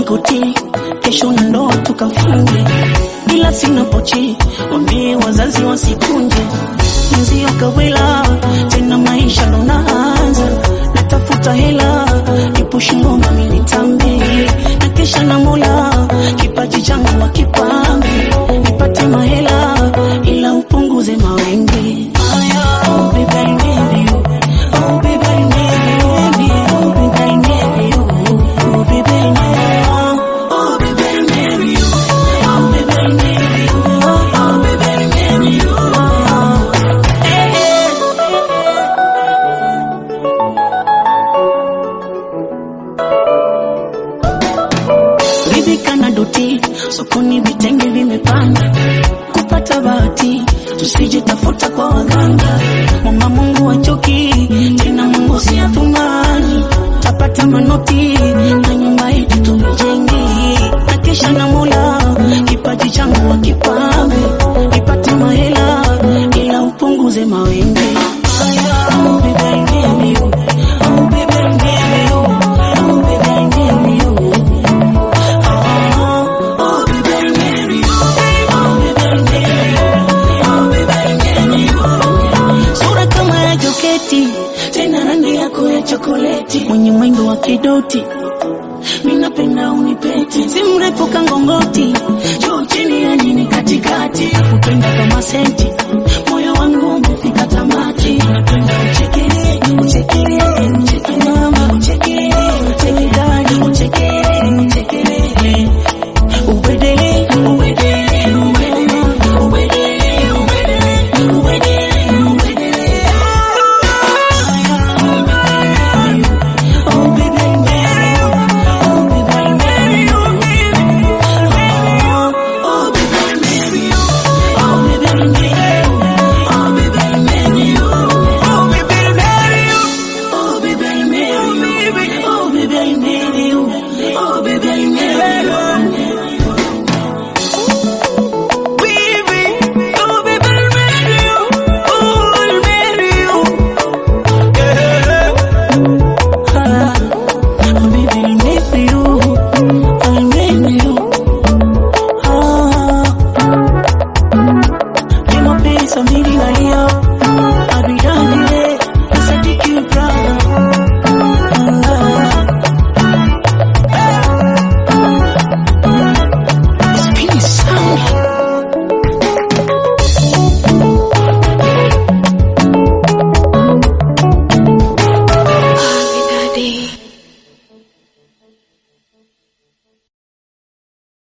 nikutii, kesho na ndoa tukafunge, ila sina pochi, wambie wazazi wasikunje mzio kawela tena, maisha ndo naanza, natafuta hela ipushi ngoma minitambe na kesha na Mola, kipaji changu wakipambe nipate mahela, ila upunguze mawenge Oh, baby, I need you. Oh, baby, I need you. Oh, baby, I need you. Oh, baby, I need you. Oh, baby, I need you. Oh, baby, I need you. Oh, baby, I need you. Eh, eh. ridhika na doti sokoni, vitenge vimepanda, kupata bahati tusije tafuta kwa waganga. Mwomba Mungu achoki tena, Mungu si athumani, tapata manoti na nyumba yetu tumejenge, na kesha na Mola, kipaji changu wakipambe, nipate mahela ila upunguze mawenge. Oh, baby, I need you. Oh, baby, I need you. Oh, baby, I need you. Oh, baby, I need you. Oh, baby, I need you. Oh, baby, I need you. Sura kama ya joketi, tena rangi yako ya chokoleti, mwenye mwendo wa kidoti, minapenda unipete, si mrefu kangongoti, juu chini ya nini katikati, kupenda kama senti, moyo wangu umefika tamati, napenda uchekele, uchekele, uchekele mama, uchekele, uchekele, uchekele, uchekele Ubedele, ubedele, ubedele, ubedele, ubedele, ubedele, ubedele. Oh, baby, I marry you. Oh, baby, I marry you. Oh, baby, I marry you. Oh, baby, I marry you. Oh, baby, I marry you. Oh, baby, I marry you. Oh, baby, I marry you. Oh, baby, I marry you. Oh, baby, I marry you. Baby, oh baby, I'll marry you. Oh, I'll marry you. Yeah. Ah, oh, baby, I'll marry you. I'll marry you. Ah, ni mapenzi mbili nalia